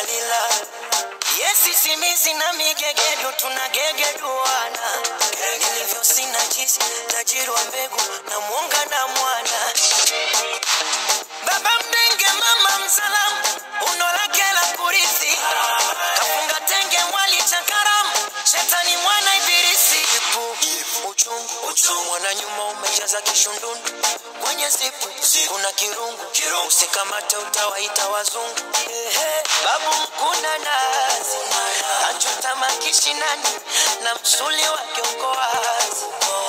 Dalila. Yesi simizi na migegedu tunagegeduana, nilivyo sina jisi, tajiri wa mbegu na mwonga na mwana. Baba mdenge, mama msalamu, uno lake la kurithi, kafunga tenge mwali cha karamu, shetani mwana ibilisi. Ipu, uchungu, uchungu, mwana nyuma umejaza kishundundu kwenye zipu, kuna kirungu, usikamate utawaita wazungu. Ehe, babu mkuna nazi, achota makishinani na msuli wake uko wazi.